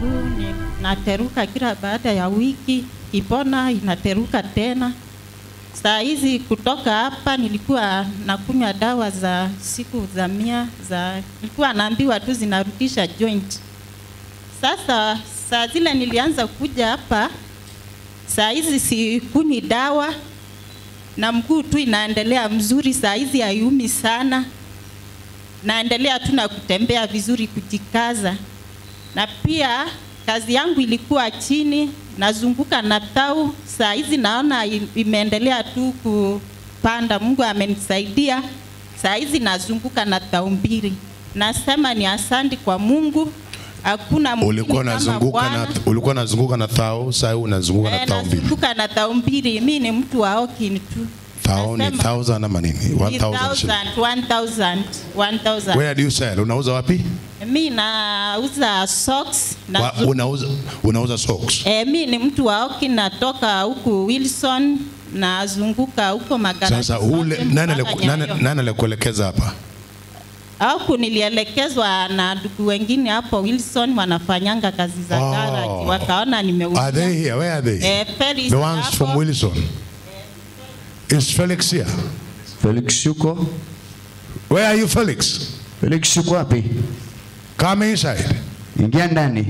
mguu ni- nateruka kila baada ya wiki, ipona inateruka tena. Saa hizi kutoka hapa nilikuwa nakunywa dawa za siku za mia za nilikuwa naambiwa tu zinarudisha joint. Sasa saa zile nilianza kuja hapa, saa hizi sikunywi dawa na mguu tu inaendelea mzuri, saa hizi haiumi sana, naendelea tu na kutembea vizuri, kujikaza. Na pia kazi yangu ilikuwa chini, nazunguka na tau, saa hizi naona i- imeendelea tu kupanda. Mungu amenisaidia, saa hizi nazunguka na tau mbili. Nasema ni asante kwa Mungu, hakuna mwingine Ulikuwa kama unazunguka na Bwana. ulikuwa unazunguka na thao, sasa unazunguka na Eh, thao mbili. nazunguka na tau mbili. Mi ni mtu wa Okin tu. Thao ni Nasema- thousand ama nini? 1000 shilling. 1000 1000 Where do you sell? Unauza wapi? mi nauza socks na Wa, unauza unauza socks. e, mi ni mtu wa Oki natoka huku Wilson nazunguka huko Magarasi Sasa ule zote nani mpaka aliku- nani Nyayo. nani alikuelekeza hapa? Huku nilielekezwa na ndugu wengine hapo Wilson wanafanyanga kazi za Oh. garage wakaona Are nimeuza they here? Where are they? Eh, Felix The ones hapo. from Wilson. Is Felix here? Felix yuko? Where are you Felix? Felix yuko wapi? Come inside. Ingia ndani.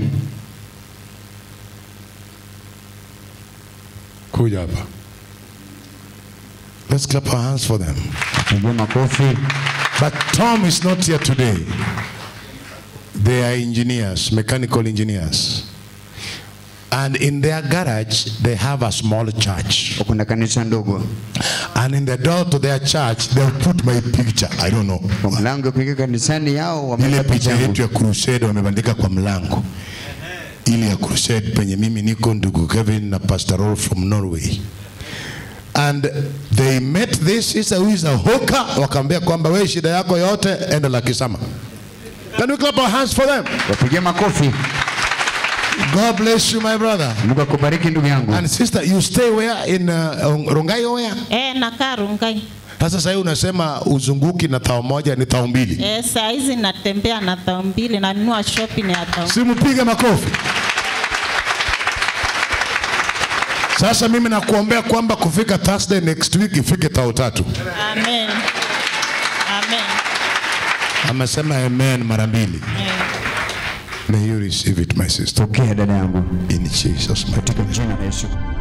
Kuja hapa. Let's clap our hands for them. Pigia makofi. But Tom is not here today. They are engineers, mechanical engineers. And in their garage, they have a small church. Wako na kanisa ndogo. And in the door to their church, they'll put my picture. I don't know. Kwa mlango kuingia kanisani yao Ile wameweka picha picha yangu. yetu ya crusade wamebandika kwa mlango. Ile ya crusade penye mimi niko ndugu Kevin na Pastor Rolf from Norway. And they met this sister who is a hooker, wakaambia kwamba wewe shida yako yote enda la kisama. Can we clap our hands for them? Wapigie makofi. God bless you my brother. Mungu akubariki ndugu yangu. And sister, you stay where in uh, Rongai or where? eh, nakaa Rungai Sasa sasa unasema uzunguki na tao moja ni tao mbili. eh, saa hizi natembea na tao mbili nanunua shopping ya tao Simpige makofi. Sasa mimi nakuombea kwamba kufika Thursday next week ifike tao tatu. Amen. Amen. Amesema amen mara mbili. Eh. May you receive it my sister Pokea dada yangu in Jesus mighty katika name. jina la Yesu.